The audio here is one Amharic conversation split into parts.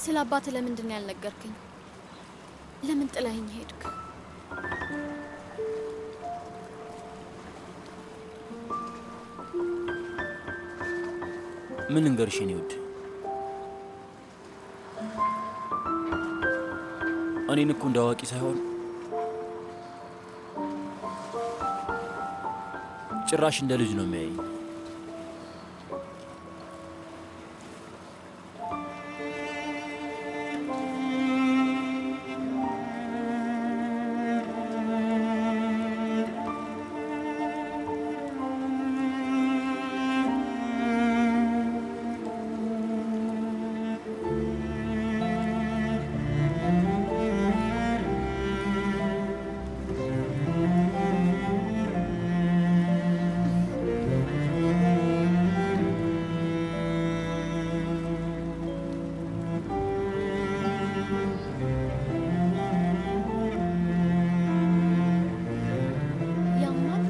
ስለ አባት ለምንድን ነው ያልነገርከኝ? ለምን ጥላኸኝ ሄድክ? ምን እንገርሽ የኔ ውድ፣ እኔን እኮ እንደ አዋቂ ሳይሆን ጭራሽ እንደ ልጅ ነው የሚያየኝ። ያማል።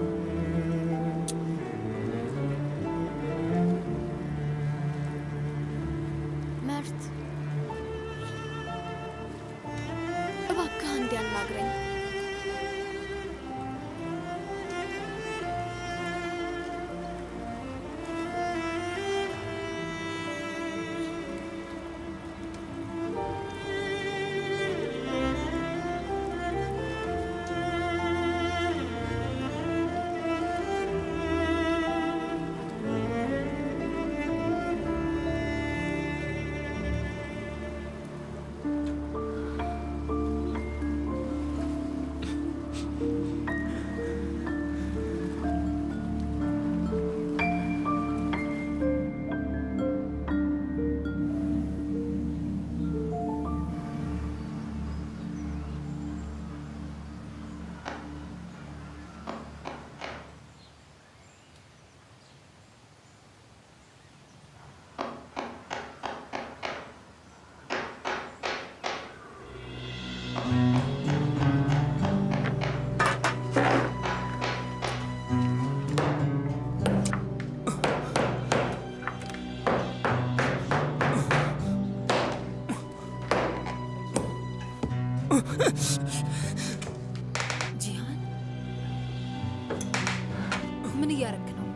መርት እባክህ አንዴ አናግረኝ። ጂሃን ምን እያረክ ነው?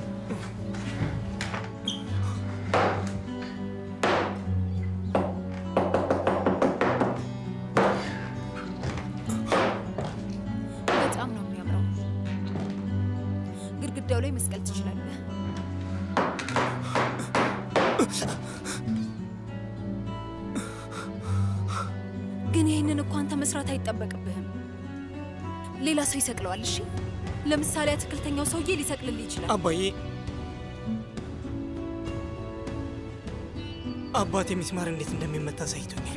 በጣም ነው የሚያምረው። ግድግዳው ላይ መስቀል ትችላለህ። ግን ይህንን እኮ አንተ መስራት አይጠበቅብህም። ሌላ ሰው ይሰቅለዋል። እሺ፣ ለምሳሌ አትክልተኛው ሰውዬ ሊሰቅልልህ ይችላል። አባዬ አባቴ ሚስማር እንዴት እንደሚመታ አሳይቶኛል።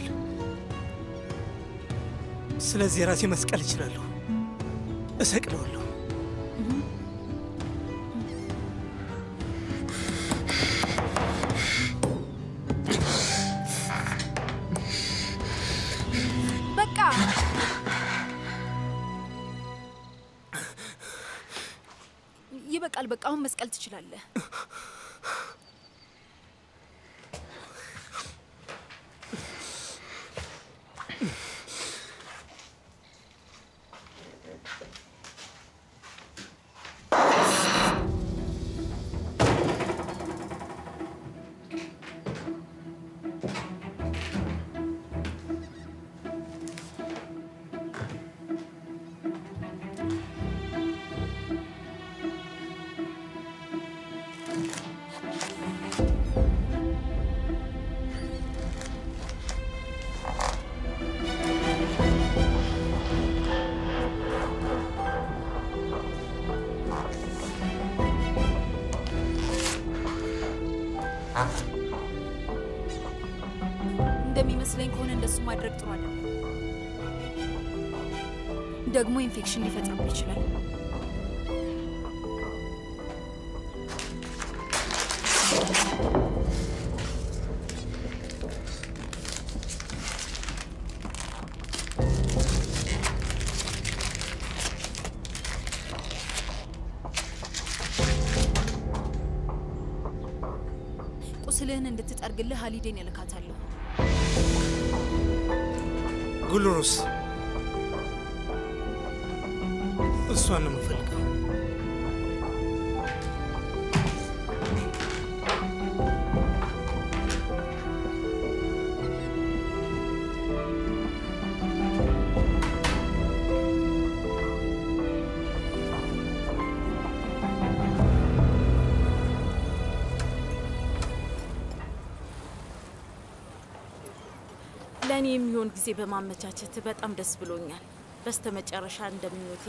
ስለዚህ ራሴ መስቀል እችላለሁ፣ እሰቅለዋለሁ። በቃ ይበቃል። በቃ አሁን መስቀል ትችላለህ። እንደሚመስለኝ ከሆነ እንደሱ ማድረግ ጥሩ አይደለም። ደግሞ ኢንፌክሽን ሊፈጥርብህ ይችላል። ቁስልህን እንድትጠርግልህ ሀሊዴን እልካታለሁ። ጉልሩስ እሷን ነው የምፈልገው። ለእኔ የሚሆን ጊዜ በማመቻቸት በጣም ደስ ብሎኛል። በስተመጨረሻ እንደምኞቴ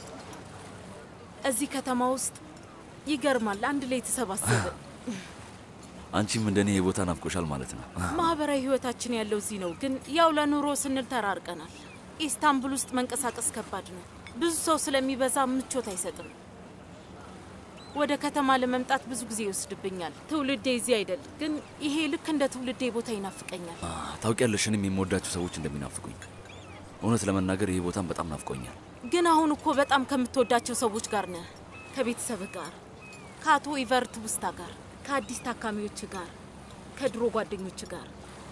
እዚህ ከተማ ውስጥ ይገርማል፣ አንድ ላይ የተሰባሰብን አንቺም እንደኔ ይሄ ቦታ ናፍቆሻል ማለት ነው። ማህበራዊ ህይወታችን ያለው እዚህ ነው። ግን ያው ለኑሮ ስንል ተራርቀናል። ኢስታንቡል ውስጥ መንቀሳቀስ ከባድ ነው። ብዙ ሰው ስለሚበዛ ምቾት አይሰጥም። ወደ ከተማ ለመምጣት ብዙ ጊዜ ይወስድብኛል። ትውልዴ እዚህ አይደል፣ ግን ይሄ ልክ እንደ ትውልዴ ቦታ ይናፍቀኛል። አ፣ ታውቂያለሽ እኔም የምወዳቸው ሰዎች እንደሚናፍቁኝ። እውነት ለመናገር ይሄ ቦታም በጣም ናፍቆኛል። ግን አሁን እኮ በጣም ከምትወዳቸው ሰዎች ጋር ነህ። ከቤተሰብህ ጋር፣ ከአቶ ኢቨርት ውስታ ጋር፣ ከአዲስ ታካሚዎች ጋር፣ ከድሮ ጓደኞች ጋር።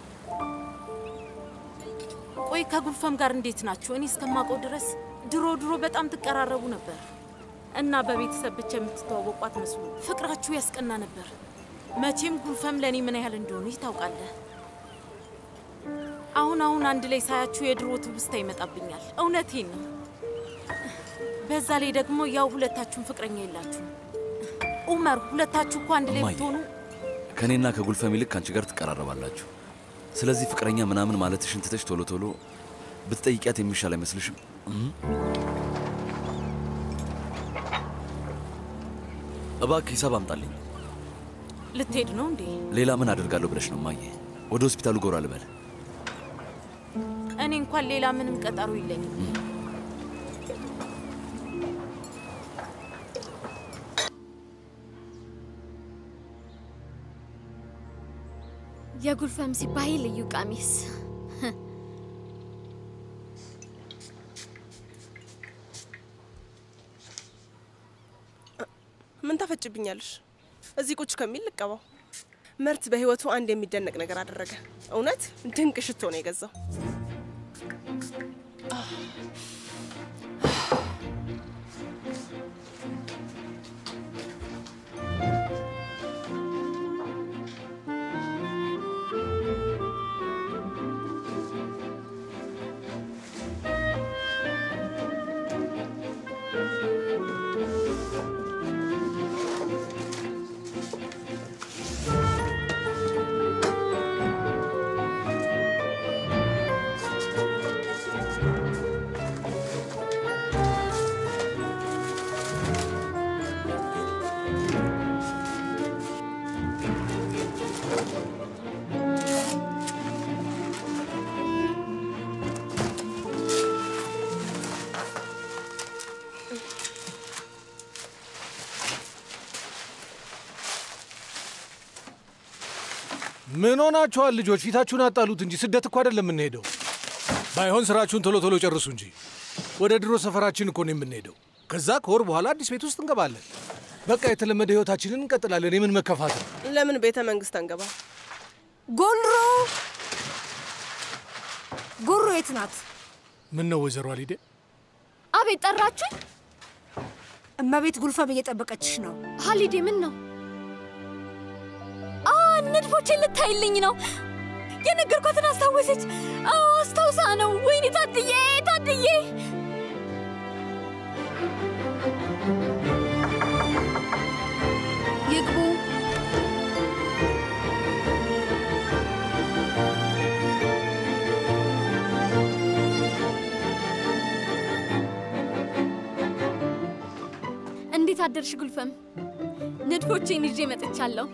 ቆይ ከጉልፈም ጋር እንዴት ናችሁ? እኔ እስከማውቀው ድረስ ድሮ ድሮ በጣም ትቀራረቡ ነበር እና በቤተሰብ ብቻ የምትተዋወቁ አትመስሉ። ፍቅራችሁ ያስቀና ነበር። መቼም ጉልፈም ለእኔ ምን ያህል እንደሆነ ታውቃለህ። አሁን አሁን አንድ ላይ ሳያችሁ የድሮ ትውስታ ይመጣብኛል። እውነቴን ነው። በዛ ላይ ደግሞ ያው ሁለታችሁም ፍቅረኛ የላችሁም። ኡመር፣ ሁለታችሁ እኮ አንድ ላይ እማዬ። ብትሆኑ ከእኔና ከጉልፈም ይልቅ ከአንቺ ጋር ትቀራረባላችሁ። ስለዚህ ፍቅረኛ ምናምን ማለትሽን ትተሽ ቶሎ ቶሎ ብትጠይቂያት የሚሻል አይመስልሽም? እም? እባክህ ሂሳብ አምጣልኝ። ልትሄድ ነው እንዴ? ሌላ ምን አደርጋለሁ ብለሽ ነው እማዬ? ወደ ሆስፒታሉ ጎራ ልበል? እኔ እንኳን ሌላ ምንም ቀጠሮ የለኝም። የጉልፈም ሲባይ ልዩ ቀሚስ ምን ታፈጭብኛለሽ? እዚህ ቁጭ ከሚል ልቀባው። መርት በህይወቱ አንድ የሚደነቅ ነገር አደረገ። እውነት ድንቅ ሽቶ ነው የገዛው። ምን ሆናችኋል ልጆች? ፊታችሁን አጣሉት እንጂ ስደት እኮ አይደለም የምንሄደው። ባይሆን ስራችሁን ቶሎ ቶሎ ጨርሱ እንጂ። ወደ ድሮ ሰፈራችን እኮ ነው የምንሄደው። ከዛ ከወር በኋላ አዲስ ቤት ውስጥ እንገባለን። በቃ የተለመደ ህይወታችንን እንቀጥላለን። የምን መከፋት ነው? ለምን ቤተ መንግስት አንገባ? ጎልሮ ጉሩ የት ናት? ምን ነው ወይዘሮ አሊዴ? አቤት ጠራችኝ። እመቤት ጉልፈም እየጠበቀችሽ ነው። ሀሊዴ ምን ነው? አ ንድፎቼን ልታይልኝ ነው። የነገርኳትን አስታወሰች። አዎ አስታውሳ ነው። ወይኔ ታድዬ ታድዬ ይግቡ። እንዴት አደርሽ ጉልፈም? ንድፎቼን ይዤ መጥቻለሁ።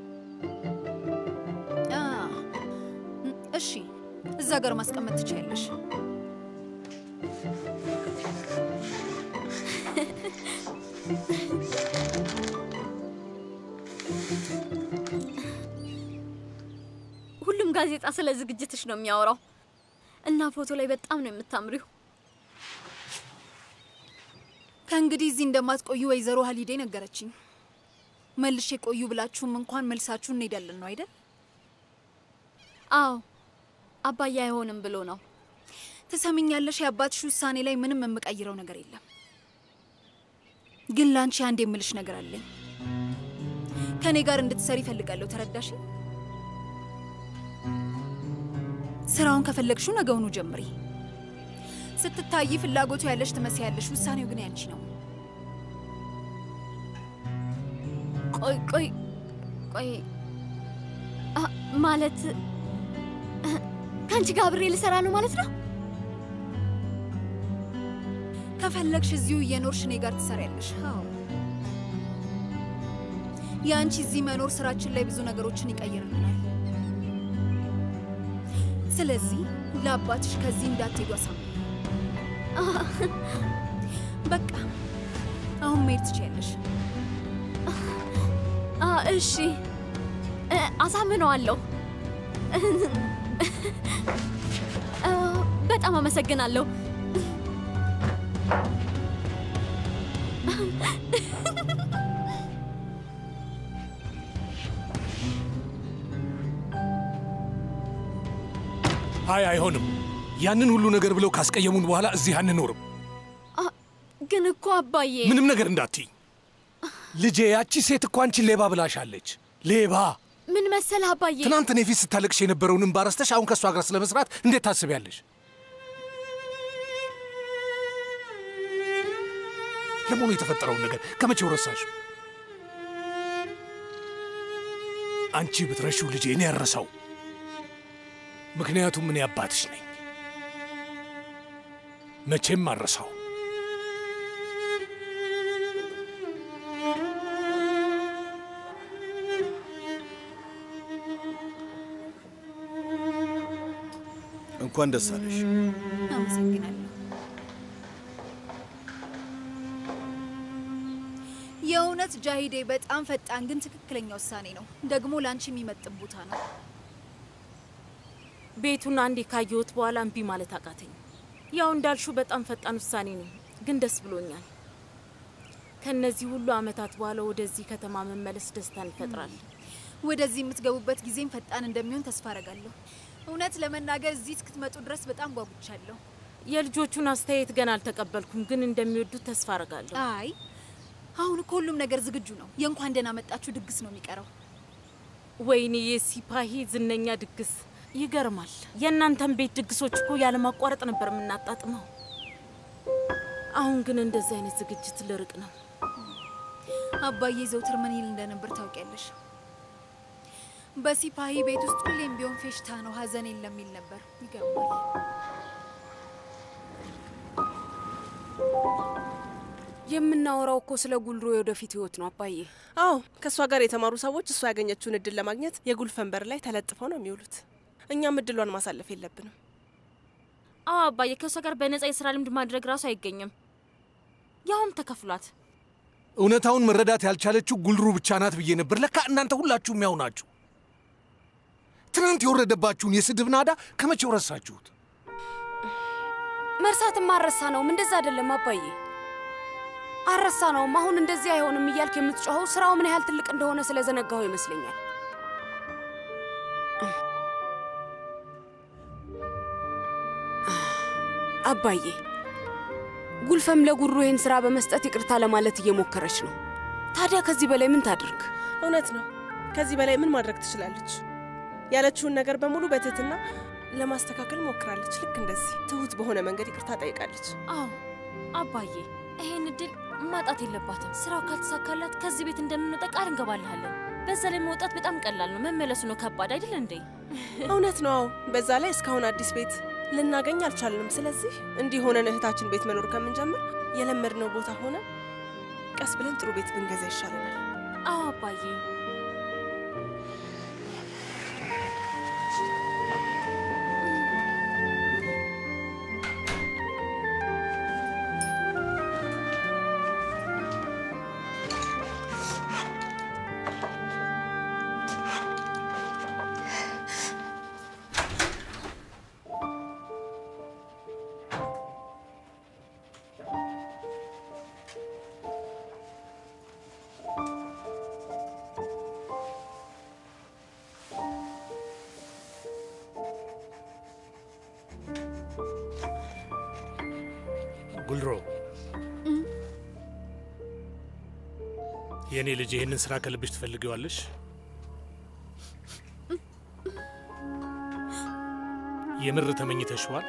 አ፣ እሺ፣ እዛ ጋር ማስቀመጥ ትችያለሽ። ሁሉም ጋዜጣ ስለ ዝግጅትሽ ነው የሚያወራው እና ፎቶ ላይ በጣም ነው የምታምሪው። ከእንግዲህ እዚህ እንደማትቆዩ ወይዘሮ ሀሊዴ ነገረችኝ። መልሼ ቆዩ ብላችሁም እንኳን መልሳችሁ እንሄዳለን ነው አይደል? አዎ አባዬ አይሆንም ብሎ ነው። ትሰምኛለሽ? የአባትሽ ውሳኔ ላይ ምንም የምቀይረው ነገር የለም። ግን ለአንቺ አንድ የምልሽ ነገር አለኝ። ከእኔ ጋር እንድትሰሪ ይፈልጋለሁ። ተረዳሽ? ስራውን ከፈለግሽው ነገውኑ ጀምሪ። ስትታይ ፍላጎቱ ያለሽ ትመስያለሽ። ውሳኔው ግን ያንቺ ነው። ቆይ ቆይ ቆይ አ፣ ማለት ከአንቺ ጋር አብሬ ልሰራ ነው ማለት ነው? ከፈለግሽ እዚሁ እየኖርሽ እኔ ጋር ትሰሪያለሽ። አዎ የአንቺ እዚህ መኖር ስራችን ላይ ብዙ ነገሮችን ይቀይርልናል። ስለዚህ ለአባትሽ ከዚህ እንዳትሄዱ አሳምኑ። በቃ አሁን መሄድ ትችያለሽ። አ፣ እሺ እ፣ አሳምነዋለሁ። አ፣ በጣም አመሰግናለሁ። አይ አይሆንም። ያንን ሁሉ ነገር ብለው ካስቀየሙን በኋላ እዚህ አንኖርም። አ፣ ግን እኮ አባዬ ምንም ነገር እንዳትይ ልጄ። ያቺ ሴት እኮ አንቺን ሌባ ብላሻለች። ሌባ ምን መሰለህ አባዬ ትናንት እኔ ፊት ስታለቅሽ የነበረውን እንባ ረስተሽ አሁን ከእሷ ጋር ስለመስራት እንዴት ታስቢያለሽ? ለመሆኑ የተፈጠረውን ነገር ከመቼው ረሳሽ? አንቺ ብትረሺው ልጄ እኔ ያረሳው። ምክንያቱም እኔ አባትሽ ነኝ። መቼም አረሳው። እንኳን ደስ አለሽ። አመሰግናለሁ። የእውነት ጃሂዴ በጣም ፈጣን ግን ትክክለኛ ውሳኔ ነው። ደግሞ ለአንቺ የሚመጥን ቦታ ነው። ቤቱን አንዴ ካየሁት በኋላ እምቢ ማለት አቃተኝ። ያው እንዳልሹ በጣም ፈጣን ውሳኔ ነው፣ ግን ደስ ብሎኛል። ከነዚህ ሁሉ አመታት በኋላ ወደዚህ ከተማ መመለስ ደስታን ይፈጥራል። ወደዚህ የምትገቡበት ጊዜም ፈጣን እንደሚሆን ተስፋ አረጋለሁ። እውነት ለመናገር እዚህ እስክትመጡ ድረስ በጣም ጓጉቻለሁ። የልጆቹን አስተያየት ገና አልተቀበልኩም፣ ግን እንደሚወዱት ተስፋ አረጋለሁ። አይ አሁን እኮ ሁሉም ነገር ዝግጁ ነው። የእንኳን ደህና መጣችሁ ድግስ ነው የሚቀረው። ወይኔ የሲፓሂ ዝነኛ ድግስ ይገርማል። የእናንተን ቤት ድግሶች እኮ ያለማቋረጥ ነበር የምናጣጥመው። አሁን ግን እንደዚህ አይነት ዝግጅት ልርቅ ነው። አባዬ ዘውትር ምን ይል እንደነበር ታውቂያለሽ? በሲፓሂ ቤት ውስጥ ሁሌም ቢሆን ፌሽታ ነው፣ ሀዘን የለም ይል ነበር። ይገርማል። የምናወራው እኮ ስለ ጉልሮ የወደፊት ህይወት ነው አባዬ። አዎ ከእሷ ጋር የተማሩ ሰዎች እሷ ያገኘችውን እድል ለማግኘት የጉልፈን በር ላይ ተለጥፈው ነው የሚውሉት። እኛም እድሏን ማሳለፍ የለብንም። አዎ አባዬ፣ ከእሷ ጋር በነጻ የስራ ልምድ ማድረግ ራሱ አይገኝም፣ ያውም ተከፍሏት። እውነታውን መረዳት ያልቻለችው ጉልሩ ብቻ ናት ብዬ ነበር። ለካ እናንተ ሁላችሁም ያው ናችሁ። ትናንት የወረደባችሁን የስድብ ናዳ ከመቼው ረሳችሁት? መርሳትም አረሳ ነውም እንደዛ አይደለም አባዬ፣ አረሳ ነውም። አሁን እንደዚህ አይሆንም እያልክ የምትጮኸው ስራው ምን ያህል ትልቅ እንደሆነ ስለዘነጋው ይመስለኛል። አባዬ ጉልፈም ለጉሩ ይህን ስራ በመስጠት ይቅርታ ለማለት እየሞከረች ነው። ታዲያ ከዚህ በላይ ምን ታድርግ? እውነት ነው። ከዚህ በላይ ምን ማድረግ ትችላለች? ያለችውን ነገር በሙሉ በትህትና ለማስተካከል ሞክራለች። ልክ እንደዚህ ትሁት በሆነ መንገድ ይቅርታ ጠይቃለች። አዎ አባዬ፣ ይሄን እድል ማጣት የለባትም። ስራው ካልተሳካላት ከዚህ ቤት እንደምንወጣ ቃል እንገባልሃለን። በዛ ላይ መውጣት በጣም ቀላል ነው፣ መመለሱ ነው ከባድ አይደል እንዴ? እውነት ነው። አዎ በዛ ላይ እስካሁን አዲስ ቤት ልናገኝ አልቻልንም። ስለዚህ እንዲህ ሆነን እህታችን ቤት መኖር ከምንጀምር የለመድነው ቦታ ሆነ ቀስ ብለን ጥሩ ቤት ብንገዛ ይሻለናል። አዎ አባዬ። ጉልሮ የእኔ ልጅ ይህንን ስራ ከልብሽ ትፈልጊዋለሽ? የምር ተመኝተሽዋል?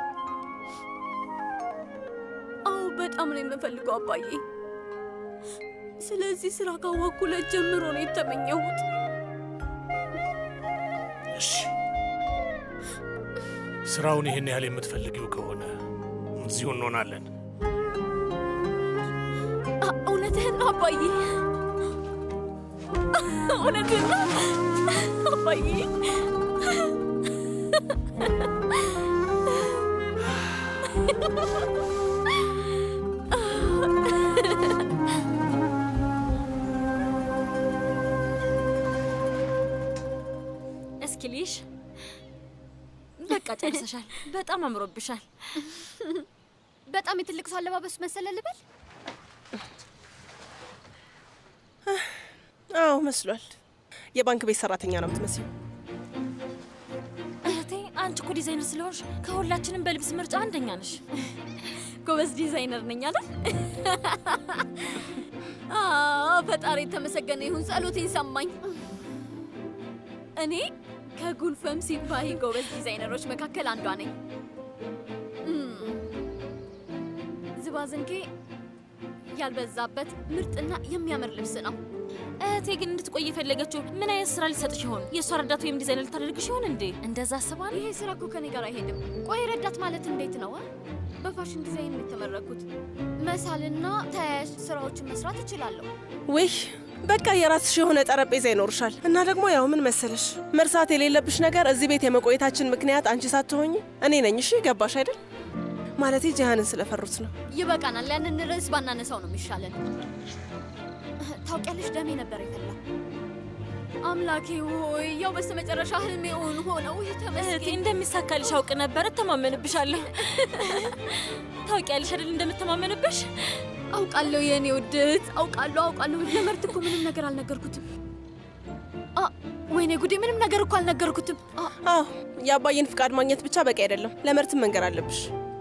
አዎ በጣም ነው የምፈልገው አባዬ። ስለዚህ ስራ ካወኩለት ጀምሮ ነው የተመኘሁት። እሺ፣ ስራውን ይህን ያህል የምትፈልጊው ከሆነ እዚሁ እንሆናለን። አ- እውነትህን ነው አባዬ፣ እውነትህን ነው አባዬ። እስኪ ልይሽ። በቃ ጨርሰሻል። በጣም አምሮብሻል። በጣም የትልቅ ሰው አለባበስ መሰለ ልበል? አዎ መስሏል። የባንክ ቤት ሰራተኛ ነው የምትመስለው። እህቴ፣ አንቺ እኮ ዲዛይነር ስለሆንሽ ከሁላችንም በልብስ ምርጫ አንደኛ ነሽ። ጎበዝ ዲዛይነር ነኝ አይደል? አዎ፣ ፈጣሪ የተመሰገነ ይሁን። ጸሎቴን ሰማኝ። እኔ ከጉልፈም ሲባይ ጎበዝ ዲዛይነሮች መካከል አንዷ ነኝ። እም፣ ዝባዝንኬ ያልበዛበት ምርጥና የሚያምር ልብስ ነው። እህቴ ግን እንድትቆይ የፈለገችው ምን አይነት ስራ ሊሰጥሽ ይሆን? የእሷ ረዳት ወይም ዲዛይነር ልታደርግሽ ይሆን እንዴ? እንደዛ አስባ ነው? ይሄ ስራ እኮ ከኔ ጋር አይሄድም። ቆይ ረዳት ማለት እንዴት ነው? አ? በፋሽን ዲዛይን ነው የተመረኩት። መሳልና ተያያዥ ስራዎችን መስራት እችላለሁ። ውይ በቃ የራስሽ የሆነ ጠረጴዛ ይኖርሻል። እና ደግሞ ያው ምን መሰለሽ መርሳት የሌለብሽ ነገር እዚህ ቤት የመቆየታችን ምክንያት አንቺ ሳትሆኝ እኔ ነኝ። እሺ ገባሽ አይደል? ማለቴ ጂሃንን ስለፈሩት ነው። ይበቃናል። ያንን ርዕስ ባናነሳው ነው የሚሻለን። ታውቂያለሽ፣ ደሜ ነበር የፈላ። አምላኬ ሆይ ያው በስተመጨረሻ ህልሜ እውን ሆነው እህቴ ተመስገን። እንደሚሳካልሽ አውቅ ነበር። እተማመንብሻለሁ። ታውቂያለሽ አይደል እንደምተማመንብሽ። አውቃለሁ የእኔ ውድት፣ አውቃለሁ አውቃለሁ። ለመርት እኮ ምንም ነገር አልነገርኩትም። አ ወይኔ ጉዴ፣ ምንም ነገር እኮ አልነገርኩትም። አ አዎ የአባዬን ፍቃድ ማግኘት ብቻ በቂ አይደለም፣ ለመርትም መንገር አለብሽ።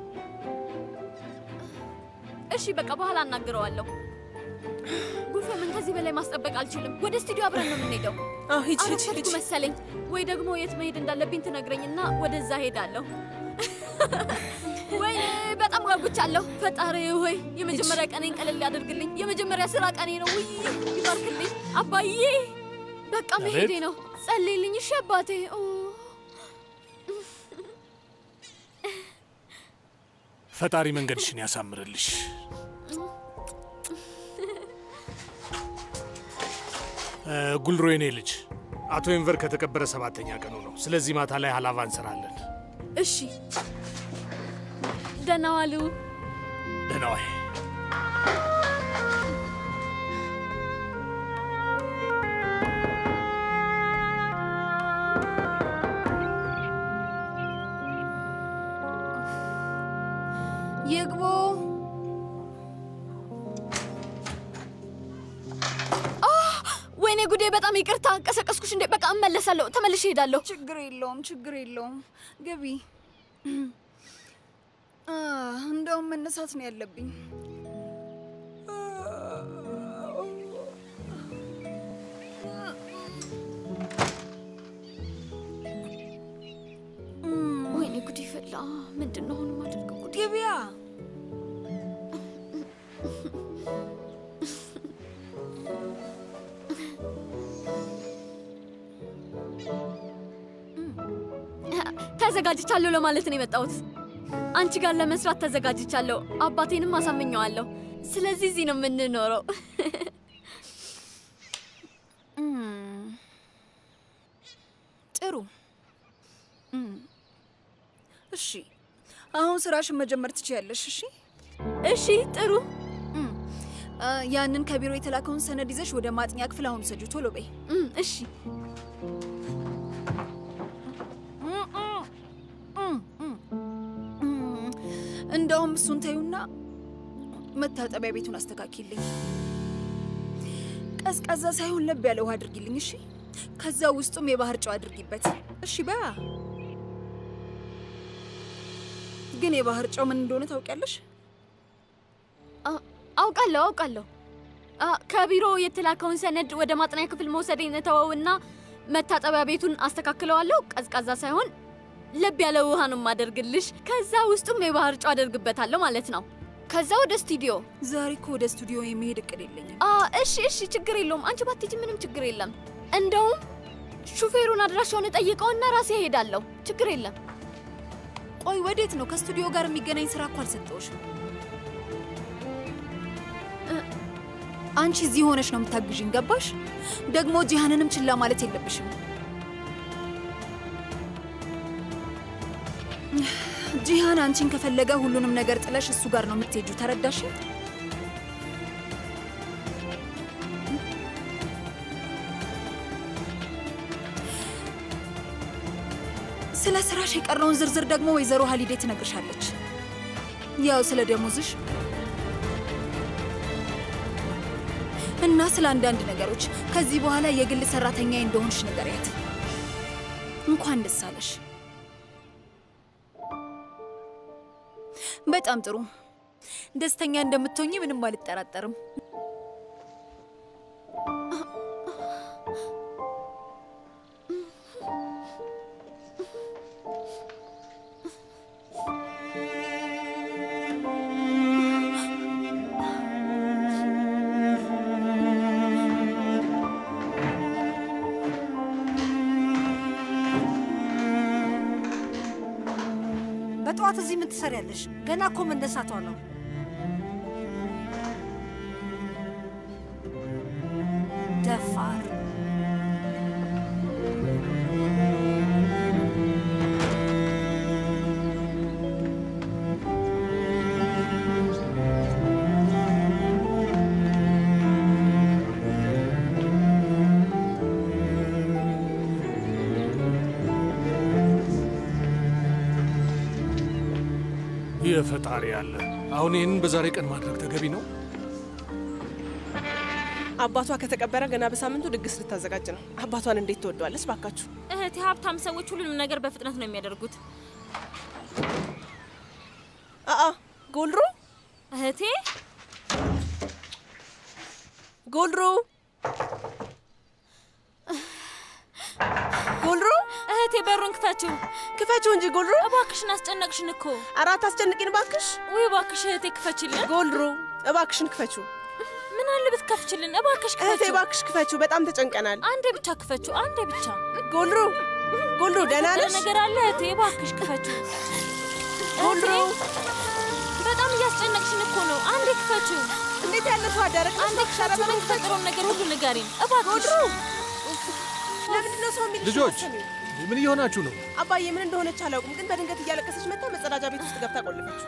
እሺ በቃ በኋላ አናግረዋለሁ። ጉልፈምን ከዚህ በላይ ማስጠበቅ አልችልም። ወደ ስቱዲዮ አብረን ነው የምንሄደው። አዎ ሂጂ ሂጂ አረፈድኩ ሂጂ። መሰለኝ። ወይ ደግሞ የት መሄድ እንዳለብኝ ትነግረኝና ወደዛ ሄዳለሁ። ወይኔ በጣም ጓጉቻለሁ። ፈጣሪ ሆይ የመጀመሪያ ቀኔን ቀለል ያደርግልኝ። የመጀመሪያ ስራ ቀኔ ነው። ውይ ይባርክልኝ አባዬ። በቃ መሄዴ አቤት። ነው። ጸልይልኝ እሺ አባቴ። ኦ ፈጣሪ መንገድሽን ያሳምርልሽ። እ፣ ጉልሮ የኔ ልጅ አቶ ኤንቨር ከተቀበረ ሰባተኛ ቀኑ ነው። ስለዚህ ማታ ላይ ሀላባ እንሰራለን። እሺ ደህና ዋሉ። ደህና ዋይ። ይግቡ። ወይኔ ጉዴ፣ በጣም ይቅርታ ቀሰቀስኩሽ እንዴ? በቃ እመለሳለሁ፣ ተመልሼ እሄዳለሁ። ችግር የለውም፣ ችግር የለውም። ግቢ። አ፣ እንደውም መነሳት ነው ያለብኝ። ወይኔ ጉዴ ፈላ። ምንድን ነው አሁን የማደርገው? ጉዴ ግቢያ። ተዘጋጅቻለሁ ለማለት ነው የመጣሁት። አንቺ ጋር ለመስራት ተዘጋጅቻለሁ። አባቴንም አሳምኘዋለሁ። ስለዚህ እዚህ ነው የምንኖረው። እም፣ ጥሩ። እም፣ እሺ፣ አሁን ስራሽን መጀመር ትችያለሽ። እሺ እሺ፣ ጥሩ። እም፣ አ፣ ያንን ከቢሮ የተላከውን ሰነድ ይዘሽ ወደ ማጥኛ ክፍል አሁን ሰጁ። ቶሎ በይ። እም፣ እሺ እንደውም እሱን ተዩና መታጠቢያ ቤቱን አስተካኪልኝ። ቀዝቃዛ ሳይሆን ለብ ያለ ውሃ አድርጊልኝ። እሺ፣ ከዛ ውስጡም የባህር ጨው አድርጊበት። እሺ በያ ግን የባህር ጨው ምን እንደሆነ ታውቂያለሽ? አውቃለሁ አውቃለሁ። አ፣ ከቢሮ የተላከውን ሰነድ ወደ ማጥናያ ክፍል መውሰዴን እተወውና መታጠቢያ ቤቱን አስተካክለዋለሁ። ቀዝቃዛ ሳይሆን ለብ ያለ ውሃ ነው የማደርግልሽ። ከዛ ውስጡም የባህር ጨው አደርግበታለሁ ማለት ነው። ከዛ ወደ ስቱዲዮ። ዛሬ እኮ ወደ ስቱዲዮ የሚሄድ እቅድ የለኝም። አ፣ እሺ እሺ፣ ችግር የለውም። አንቺ ባትሄጂ ምንም ችግር የለም። እንደውም ሹፌሩን አድራሻውን እጠይቀውና ራሴ እሄዳለሁ። ችግር የለም። ቆይ ወዴት ነው? ከስቱዲዮ ጋር የሚገናኝ ስራ እኮ አልሰጠውሽም። አንቺ እዚህ ሆነሽ ነው የምታግዥኝ፣ ገባሽ? ደግሞ ጂሃንንም ችላ ማለት የለብሽም። ጂሃን አንቺን ከፈለገ ሁሉንም ነገር ጥለሽ እሱ ጋር ነው የምትሄጁ። ተረዳሽ? ስለ ስራሽ የቀረውን ዝርዝር ደግሞ ወይዘሮ ሀሊዴ ትነግርሻለች። ያው ስለ ደሞዝሽ እና ስለ አንዳንድ ነገሮች ከዚህ በኋላ የግል ሰራተኛ እንደሆንሽ ንገሪያት። እንኳን ደስ አለሽ። በጣም ጥሩ። ደስተኛ እንደምትሆኚ ምንም አልጠራጠርም። በጠዋት እዚህ ምን ትሰሪያለሽ? ገና እኮ መነሳቷ ነው። ደፋር የፈጣሪ ያለ አሁን ይህንን በዛሬ ቀን ማድረግ ተገቢ ነው? አባቷ ከተቀበረ ገና በሳምንቱ ድግስ ልታዘጋጅ ነው። አባቷን እንዴት ትወደዋለች ባካችሁ? እህቴ፣ ሀብታም ሰዎች ሁሉንም ነገር በፍጥነት ነው የሚያደርጉት። አአ ጎልሮ እህቴ፣ ጎልሮ ጎልሮ እህቴ፣ በሩን ክፈችው፣ ክፈችው እንጂ ጎልሮ። እባክሽን አስጨነቅሽን እኮ። አራት አስጨንቂን ባክሽ። ውይ እባክሽ እህቴ ክፈችልን። ጎልሮ እባክሽን ክፈችው። ምን አለ ብትከፍችልን? እባክሽ እህቴ ክፈችው። እባክሽ ክፈችው። በጣም ተጨንቀናል። አንዴ ብቻ ክፈችው፣ አንዴ ብቻ። ጎልሮ ጎልሮ ደህና የተፈጠረ ነሽ? ነገር አለ እህቴ፣ እባክሽ ክፈችው። ጎልሮ በጣም እያስጨነቅሽን እኮ ነው። አንዴ ክፈችው። እንዴት ያለ ሰው አዳረቅ አንዴ ክፈችው። የሚፈጠረውን ነገር ሁሉ ንገሪን እባክሽ። ለምንድን ነው ሰው የሚልሽ ልጆች አትሰሚም? ምን እየሆናችሁ ነው? አባዬ ምን እንደሆነች አላውቅም፣ ግን በድንገት እያለቀሰች መጣ መጸዳጃ ቤት ውስጥ ገብታ ቆለፈችው።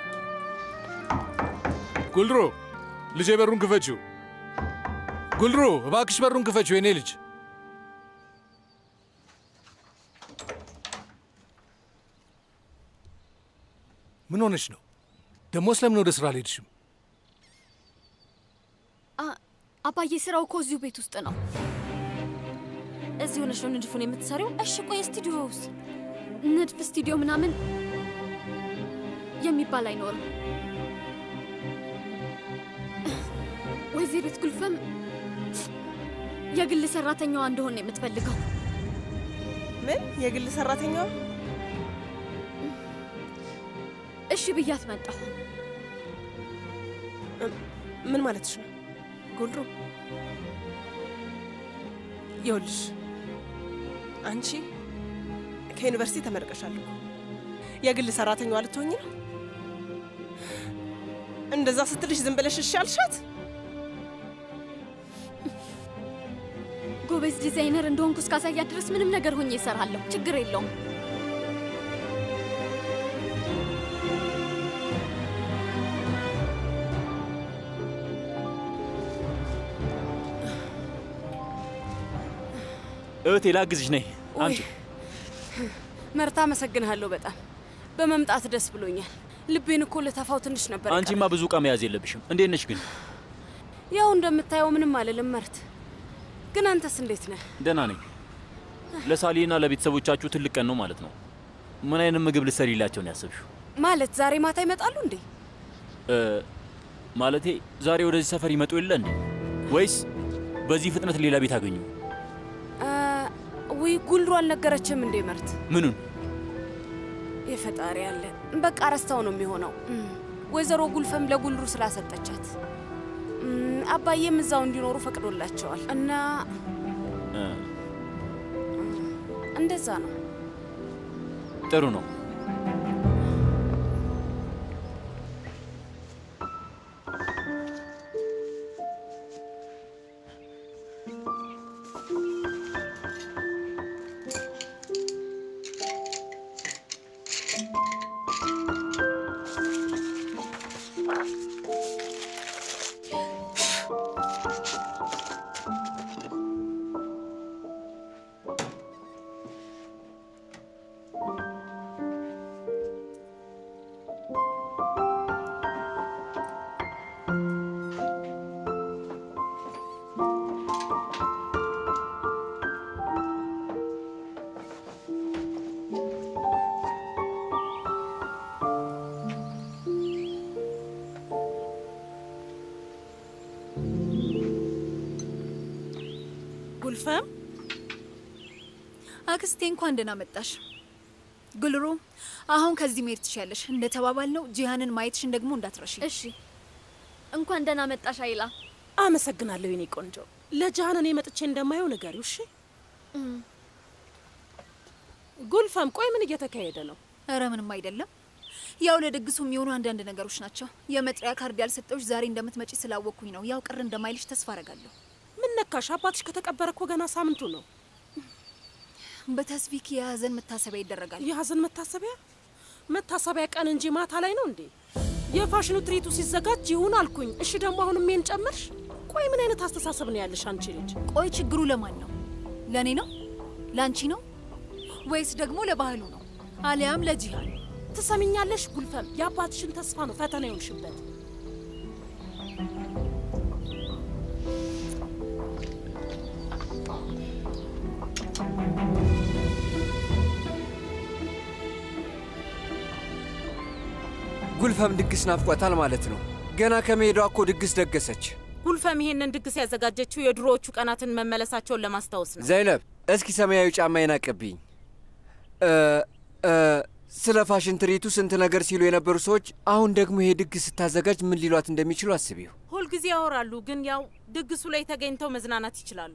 ጉልድሮ ልጄ በሩን ክፈችው። ጉልድሮ እባክሽ በሩን ክፈችው የኔ ልጅ። ምን ሆነች ነው ደግሞ? ስለምን ወደ ስራ አልሄድሽም? አ- አባዬ ስራው እኮ እዚሁ ቤት ውስጥ ነው። እዚህ ሆነሽ ነው ንድፉን የምትሰሪው? እሺ ቆይ ስቱዲዮ ውስጥ ንድፍ ስቱዲዮ ምናምን የሚባል አይኖርም። ወይዘሪት ጉልፈም የግል ሰራተኛዋ እንደሆነ የምትፈልገው ምን የግል ሰራተኛዋ? እሺ ብያት መጣሁ። ምን ማለትሽ ነው ጎልድሮ? ይኸውልሽ አንቺ ከዩኒቨርሲቲ ተመርቀሻል እኮ የግል ሰራተኛዋ ልትሆኝ ነው? እንደዛ ስትልሽ ዝም ብለሽ እሺ አልሻት? ጎበዝ ዲዛይነር እንደሆንኩ እስካሳያት ድረስ ምንም ነገር ሆኜ እሰራለሁ። ችግር የለውም። እህቴ ላግዝሽ፣ ነይ አምጪ። መርታ፣ አመሰግንሃለሁ በጣም በመምጣት ደስ ብሎኛል። ልቤን እኮ ልተፋው ትንሽ ነበር። አንቺማ ብዙ ዕቃ መያዝ የለብሽም። እንዴት ነሽ ግን? ያው እንደምታየው ምንም አልልም መርት። ግን አንተስ እንዴት ነህ? ደህና ነኝ። ለሳሊና ለቤተሰቦቻችሁ ትልቅ ቀን ነው ማለት ነው። ምን አይነት ምግብ ልትሰሪላቸው ነው ያሰብሽው? ማለት ዛሬ ማታ ይመጣሉ እንዴ? እ፣ ማለቴ ዛሬ ወደዚህ ሰፈር ይመጡ የለ እንዴ? ወይስ በዚህ ፍጥነት ሌላ ቤት አገኙ? አ፣ ውይ ጉልሩ አልነገረችም እንዴ መርት? ምኑን? የፈጣሪ ያለ በቃ ረስታው ነው የሚሆነው። እም፣ ወይዘሮ ጉልፈም ለጉልሩ ስላሰጠቻት እም፣ አባዬም እዛው እንዲኖሩ ፈቅዶላቸዋል እና እ፣ እንደዛ ነው። ጥሩ ነው። ጉልፈም አክስቴ እንኳን ደህና መጣሽ። ጉልሩ አሁን ከዚህ መሄድ ትችያለሽ። እንደተባባልነው ጂሃንን ማየትሽን ደግሞ እንዳትረሺ። እሺ። እንኳን ደህና መጣሽ አይላ። አመሰግናለሁ የኔ ቆንጆ። ለጃሃን እኔ መጥቼ እንደማየው ንገሪው እሺ። ጉልፈም ቆይ ምን እየተካሄደ ነው? እረ ምንም አይደለም። ያው ለድግሱ የሚሆኑ አንዳንድ ነገሮች ናቸው። የመጥሪያ ካርድ ያልሰጠውሽ ዛሬ እንደምትመጪ ስላወቅኩኝ ነው። ያው ቅር እንደማይልሽ ተስፋ አረጋለሁ። ምን ነካሽ? አባትሽ ከተቀበረ እኮ ገና ሳምንቱ ነው። በተስቢክ የሀዘን መታሰቢያ ይደረጋል። የሀዘን መታሰቢያ መታሰቢያ ቀን እንጂ ማታ ላይ ነው እንዴ? የፋሽኑ ትርኢቱ ሲዘጋጅ ይሁን አልኩኝ። እሺ ደግሞ አሁን ሜን ጨመርሽ? ቆይ ምን አይነት አስተሳሰብ ነው ያለሽ አንቺ ልጅ? ቆይ ችግሩ ለማን ነው? ለእኔ ነው? ለአንቺ ነው? ወይስ ደግሞ ለባህሉ ነው? አሊያም ለጂሃን? ትሰሚኛለሽ ጉልፈም፣ የአባትሽን ተስፋ ነው ፈተና ይሆንሽበት። ጉልፈም ድግስ ናፍቋታል ማለት ነው። ገና ከመሄዷ እኮ ድግስ ደገሰች። ጉልፈም ይሄንን ድግስ ያዘጋጀችው የድሮዎቹ ቀናትን መመለሳቸውን ለማስታወስ ነው። ዘይነብ፣ እስኪ ሰማያዊ ጫማዬን አቀብኝ። እ እ ስለ ፋሽን ትርኢቱ ስንት ነገር ሲሉ የነበሩ ሰዎች አሁን ደግሞ ይሄ ድግስ ስታዘጋጅ ምን ሊሏት እንደሚችሉ አስቢው። ሁልጊዜ ያወራሉ፣ ግን ያው ድግሱ ላይ ተገኝተው መዝናናት ይችላሉ።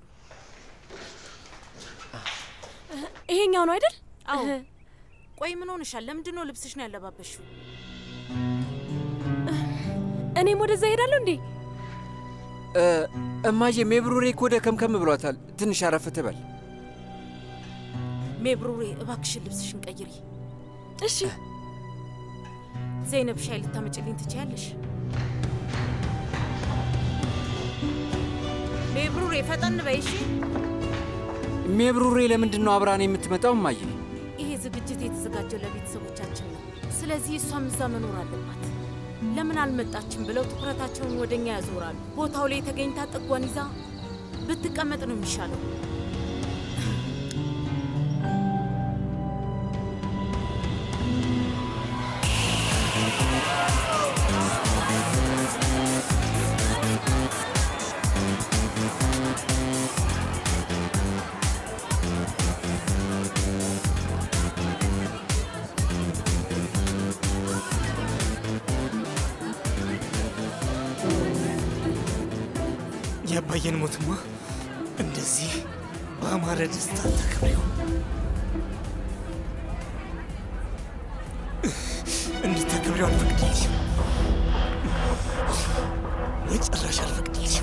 ይሄኛው ነው አይደል? አዎ። ቆይ ምን ሆንሻል? ለምንድን ነው ልብስሽ ነው ያለባበሽው? እኔም ወደዛ ሄዳለሁ እንዴ? እ እማዬ ሜብሩሬ እኮ ደከምከም ብሏታል። ትንሽ አረፍ ትበል። ሜብሩሬ እባክሽን ልብስሽን ቀይሪ። እሺ። ዘይነብ ሻይ ልታመጭልኝ ትችያለሽ? ሜብሩሬ ፈጠን በይ እሺ። ሜብሩሬ ለምንድን ነው አብራን የምትመጣው እማዬ? ይሄ ዝግጅት የተዘጋጀው ለቤተሰቦቻችን ነው። ስለዚህ እሷም እዛ መኖር አለባት። ለምን አልመጣችም ብለው ትኩረታቸውን ወደ እኛ ያዞራሉ። ቦታው ላይ ተገኝታ ጥጓን ይዛ ብትቀመጥ ነው የሚሻለው። የአባየን ሞትማ እንደዚህ በአማረ ደስታ ተከብሬው እንድታከብሬው አልፈቅድልሽም፣ በጭራሽ አልፈቅድልሽም።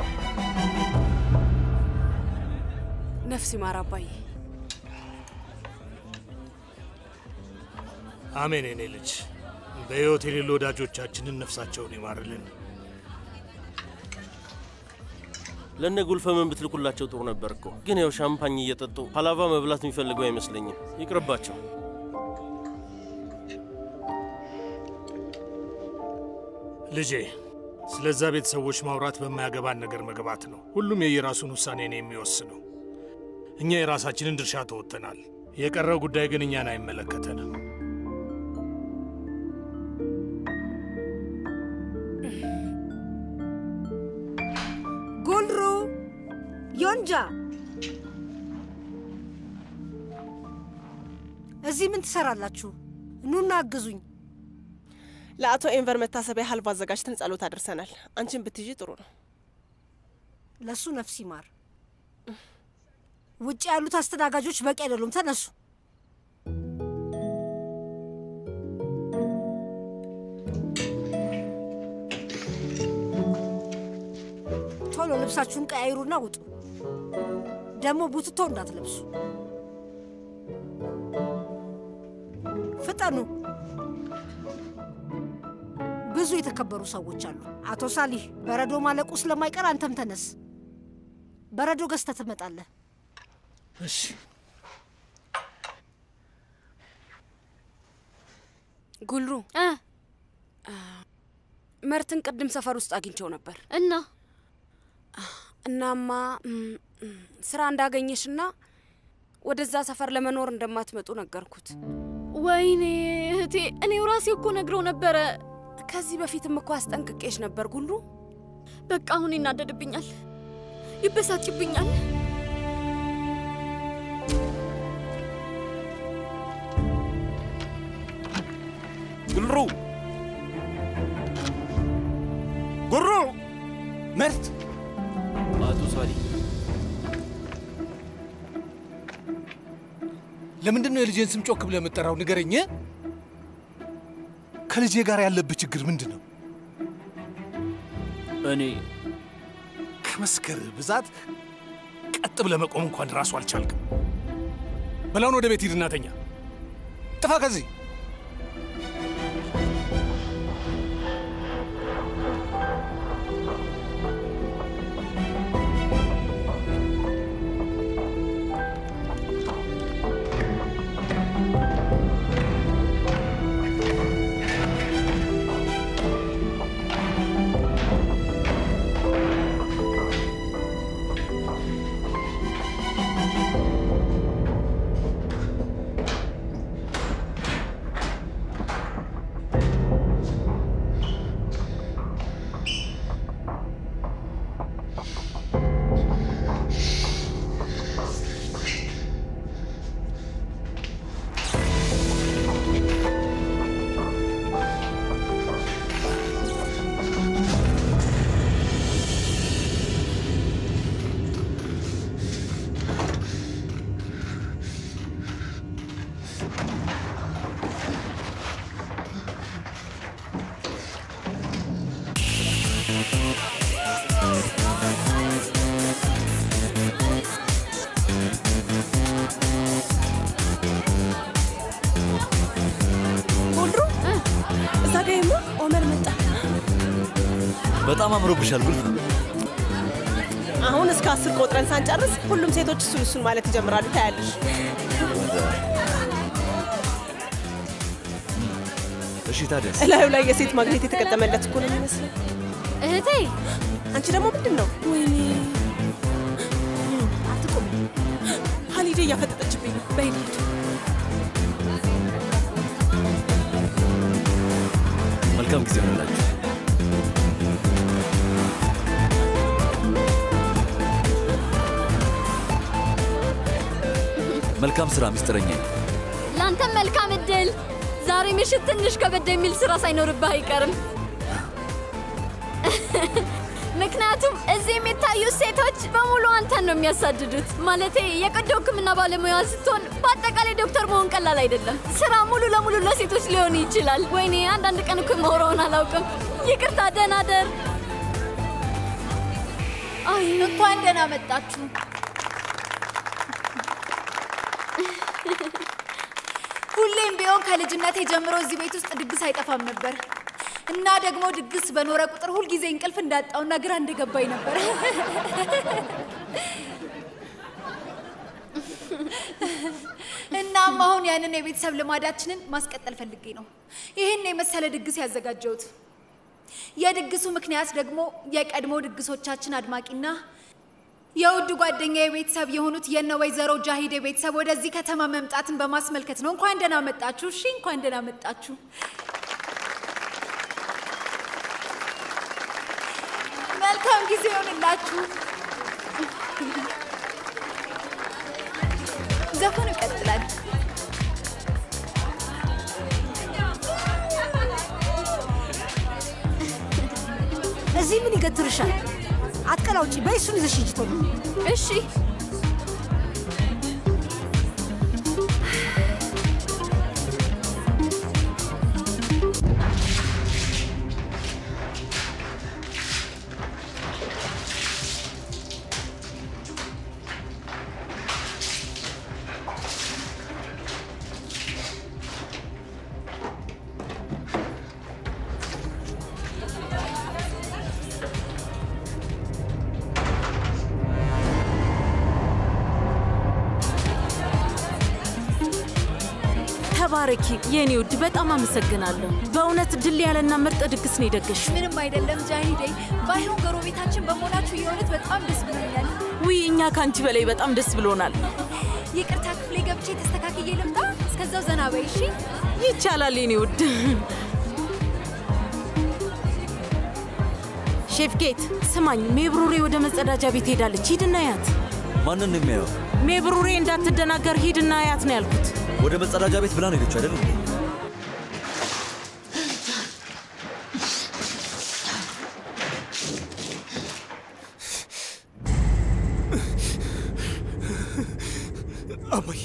ነፍስ ይማር አባዬ። አሜን። የኔ ልጅ በሕይወት የሌሉ ወዳጆቻችንን ነፍሳቸውን ይማርልን። ለነ ጉልፈምን ብትልኩላቸው ጥሩ ነበር እኮ። ግን ያው ሻምፓኝ እየጠጡ ሀላባ መብላት የሚፈልገው አይመስለኝም። ይቅርባቸው። ልጄ ስለዛ ቤተሰቦች ማውራት በማያገባን ነገር መግባት ነው። ሁሉም የየራሱን ውሳኔ ነው የሚወስነው። እኛ የራሳችንን ድርሻ ተወጥተናል። የቀረው ጉዳይ ግን እኛን አይመለከተንም። እዚህ ምን ትሰራላችሁ? ኑና አግዙኝ። ለአቶ ኤንቨር መታሰቢያ ሀልባ አዘጋጅተን ጸሎት አድርሰናል። አንቺን ብትይዢ ጥሩ ነው። ለሱ ነፍስ ይማር። ውጭ ያሉት አስተናጋጆች በቂ አይደሉም። ተነሱ። ቶሎ ልብሳችሁን ቀያይሩና ውጡ። ደግሞ ቡትቶ እንዳትለብሱ። ፍጠኑ። ብዙ የተከበሩ ሰዎች አሉ። አቶ ሳሊህ፣ በረዶ ማለቁ ስለማይቀር አንተም ተነስ። በረዶ ገዝተህ ትመጣለህ። እሺ። ጉልሩ መርትን ቅድም ሰፈር ውስጥ አግኝቸው ነበር እና እናማ እም፣ እም፣ ስራ እንዳገኘሽና ወደዛ ሰፈር ለመኖር እንደማትመጡ ነገርኩት። ወይኔ እህቴ፣ እኔው ራሴ እኮ ነግረው ነበረ። ከዚህ በፊትም እኮ አስጠንቅቄሽ ነበር ጉሉ። በቃ አሁን ይናደድብኛል፣ ይበሳጭብኛል። ጉልሩ ጉሩ መርት አቶ ሳሊ ለምንድን ነው የልጄን ስም ጮክ ብለህ የምጠራው? ንገረኝ። ከልጄ ጋር ያለብህ ችግር ምንድን ነው? እኔ ከመስከር ብዛት ቀጥ ብለህ መቆም እንኳን ራሱ አልቻልክም። በላውን ወደ ቤት ሂድና ተኛ። ጥፋ ከዚህ ጉልሩ እዛ ጋ ይማ ኦመር መጣ። በጣም አምሮብሻል ጉልፍ። አሁን እስከ አስር ቆጥረን ሳንጨርስ ሁሉም ሴቶች እሱን እሱን ማለት ይጀምራሉ። ታያለሽ። እሺ ታዲያስ? እላዩ ላይ የሴት ማግኘት የተገጠመለት እኮ ነው የሚመስለው። እህቴ፣ አንቺ ደግሞ ምንድን ነው? ወይኔ አትቁም። ሀሊዴ እያፈጠጠችብኝ ነው። በይ እንሂድ። መልካም ጊዜ ሆነላችሁ። መልካም ስራ ሚስጥረኛ። ለአንተም መልካም እድል። ዛሬ ምሽት ትንሽ ከበድ የሚል ስራ ሳይኖርብህ አይቀርም። ምክንያቱም እዚህ የሚታዩት ሴቶች በሙሉ አንተን ነው የሚያሳድዱት። ማለቴ የቀዶ ሕክምና ባለሙያ ስትሆን በአጠቃላይ ዶክተር መሆን ቀላል አይደለም። ስራ ሙሉ ለሙሉ ለሴቶች ሊሆን ይችላል። ወይኔ አንዳንድ ቀን እኮ የማወራውን አላውቅም። ይቅርታ፣ ደህና ደር። አይ እንኳን ደህና መጣችሁ። ሁሌም ቢሆን ከልጅነቴ ጀምሮ እዚህ ቤት ውስጥ ድግስ አይጠፋም ነበር እና ደግሞ ድግስ በኖረ ቁጥር ሁልጊዜ እንቅልፍ እንዳጣውና ግራ እንደገባኝ ነበር። እናም አሁን ያንን የቤተሰብ ልማዳችንን ማስቀጠል ፈልጌ ነው ይህን የመሰለ ድግስ ያዘጋጀሁት። የድግሱ ምክንያት ደግሞ የቀድሞ ድግሶቻችን አድማቂና የውድ ጓደኛ የቤተሰብ የሆኑት የነ ወይዘሮ ጃሂድ ቤተሰብ ወደዚህ ከተማ መምጣትን በማስመልከት ነው። እንኳን ደህና መጣችሁ። እሺ፣ እንኳን ደህና መጣችሁ። መልካም ጊዜ ይሆንላችሁ። ዘፈኑ ይቀጥላል። እዚህ ምን ይገትርሻል? አትቀላውጪ። በይ እሱን ይዘሽ ሂጂ ቶሎ። እሺ ተባረኪ የኔ ውድ፣ በጣም አመሰግናለሁ። በእውነት ድል ያለና ምርጥ ድግስ ነው የደገሽ። ምንም አይደለም ጃሂዴ። ባይሆን ጎረቤታችን በመሆናችሁ የእውነት በጣም ደስ ብሎኛል። ውይ እኛ ከአንቺ በላይ በጣም ደስ ብሎናል። ይቅርታ ክፍሌ ገብቼ ተስተካክዬ ልምጣ። እስከዛው ዘና በይ እሺ። ይቻላል የኔ ውድ። ሼፍ ጌት ስማኝ፣ ሜብሩሬ ወደ መጸዳጃ ቤት ሄዳለች። ሂድና ያት። ማንን ነው የሚያየው? ሜብሩሬ እንዳትደናገር ሂድና ያት ነው ያልኩት። ወደ መጸዳጃ ቤት ብላ ነው ሄደችው አይደል? አባዬ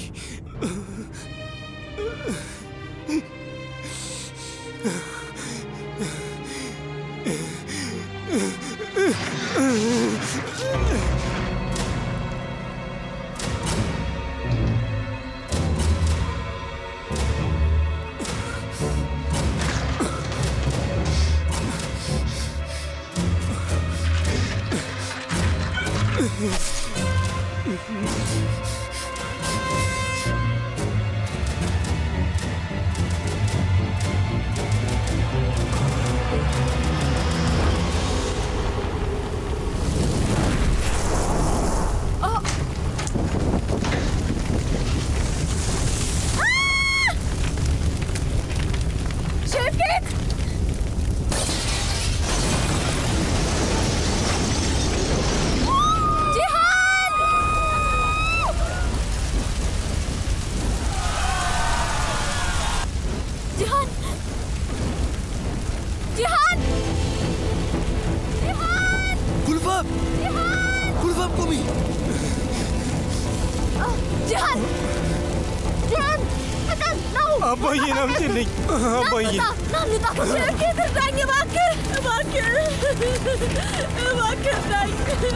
ሼፍኬት ጂሃን ጂሃን ጂሃን ጂሃን ጉልፋም ጉልፋም ቁሚ! ጂሃን ጂሃን ፍጠን ነው አባዬን አምጪልኝ አባዬን ና እንውጣ ሼፍኬት እርዳኝ እባክህ እባክህ እባክህ እርዳኝ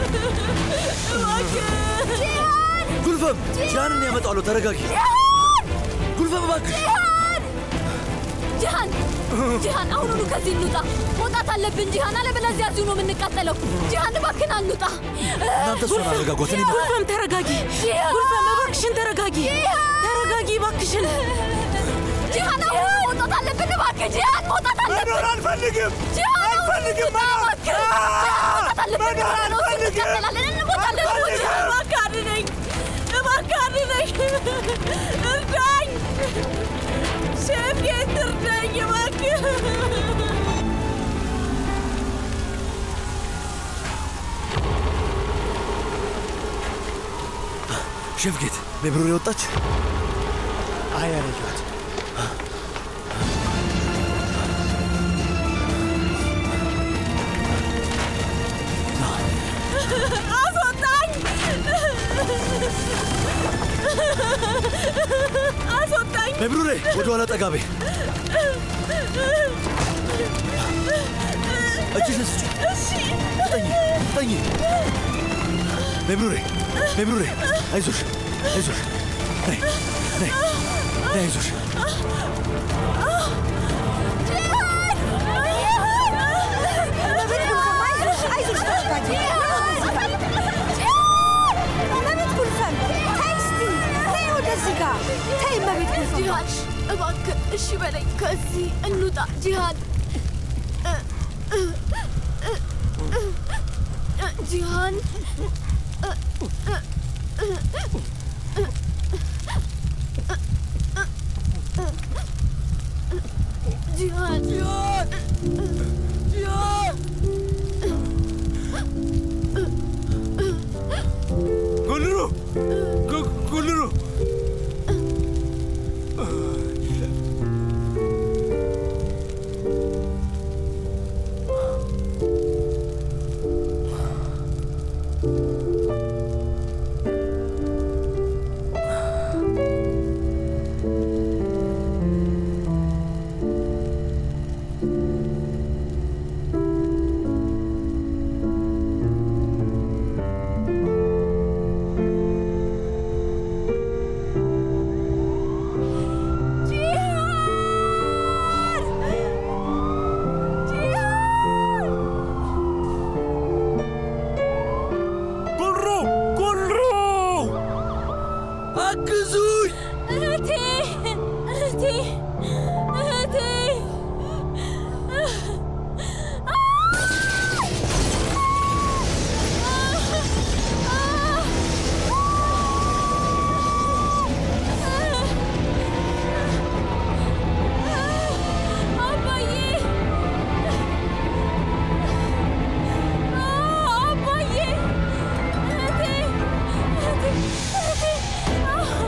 እባክህ ጂሃን ጉልፋም ጃንን ያመጣዋለሁ። ተረጋጊ ጉልፋም፣ እባክሽ ጂሃን ጂሃን አሁኑኑ ከዚህ እንውጣ መውጣት አለብን ጂሃን አለበለዚያ እዚሁ ነው የምንቃጠለው ጂሃን እባክህን አንውጣ እናንተ እሷን አረጋጓት። እኔ ጉልፈም ተረጋጊ። ጉልፈም እባክሽን ተረጋጊ። ተረጋጊ እባክሽን። ጂሃን አሁን መውጣት አለብን እባክህ ጂሃን መውጣት አለብን መኖር አልፈልግም ጂሃን አልፈልግም እባክህ ጂሃን መውጣት አለብን ጂሃን ነው እንቃጠላለን እንሞታለን ጂሃን እባክህ አድነኝ እባክህ አድነኝ እርዳኝ ሼፍ ጌት እርዳኝ እባክህ ሼፍ ጌት ሜብሩር የወጣች አይ አለጇት አስወጣኝ አስወጣኝ ሜብሩሬ ወደ ኋላ ጠጋ በይ። እጅሽን ስጪ። ፍጠኝ ፍጠኝ። ሜብሩሬ ሜብሩሬ፣ አይዞሽ አይዞሽ፣ ነይ ነይ ነይ፣ አይዞሽ ጂሃን እባክህ እሺ በለኝ ከዚህ እንውጣ ጂሃን ጂሃን ጂሃን ጉልሩ ጉ- ጉልሩ እህቴ እህቴ አባዬ አባዬ እህቴ እህቴ እህቴ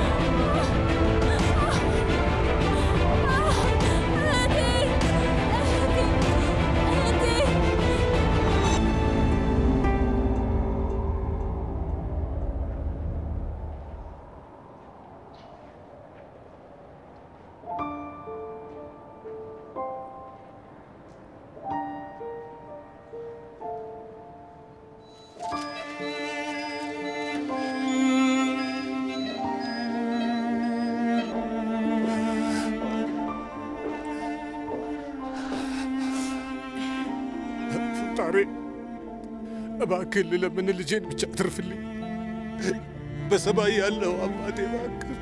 ፈጣሪ እባክህ ልለምን ልጄን ብቻ ትርፍልኝ። በሰማይ ያለው አባቴ እባክህ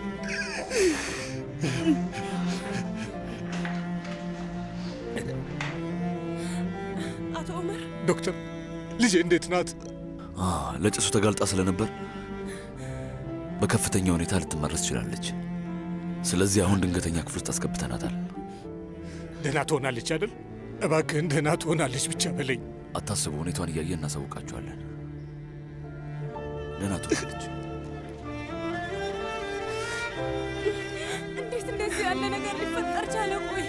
አቶ ዑመር ዶክተር ልጄ እንዴት ናት? አ፣ ለጭሱ ተጋልጣ ስለነበር በከፍተኛ ሁኔታ ልትመረዝ ትችላለች። ስለዚህ አሁን ድንገተኛ ክፍል ውስጥ አስገብተናታል። ደህና ትሆናለች አይደል? እባክህን ደህና ትሆናለች ብቻ በለኝ። አታስቡ፣ ሁኔታዋን እያየን እናሳውቃችኋለን። ደህና ትሆናለች። እንዴት እንደዚህ ያለ ነገር ሊፈጠር ቻለ? ቆይ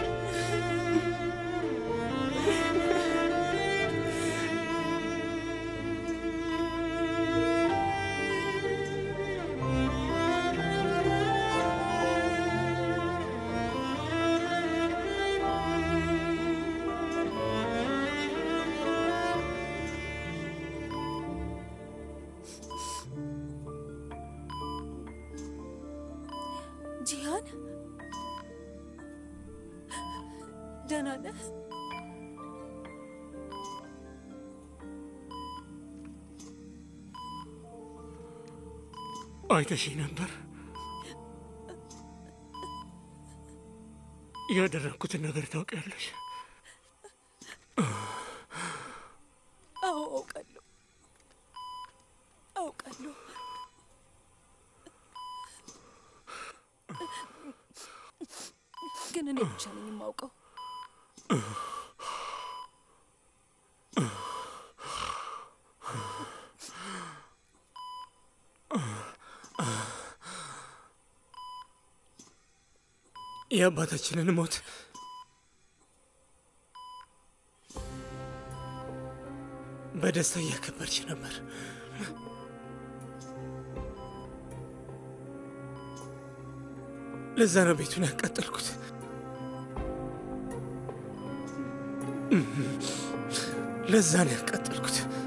ጂሃን ደህና ነህ? አይተሽኝ ነበር። ያደረግኩትን ነገር ታውቂያለሽ። አዎ አውቃለሁ፣ አውቃለሁ። ግን እኔ ብቻ ነኝ የማውቀው። የአባታችንን ሞት በደስታ እያከበርች ነበር። ለዛ ነው ቤቱን ያቃጠልኩት። ለዛ ነው ያቃጠልኩት።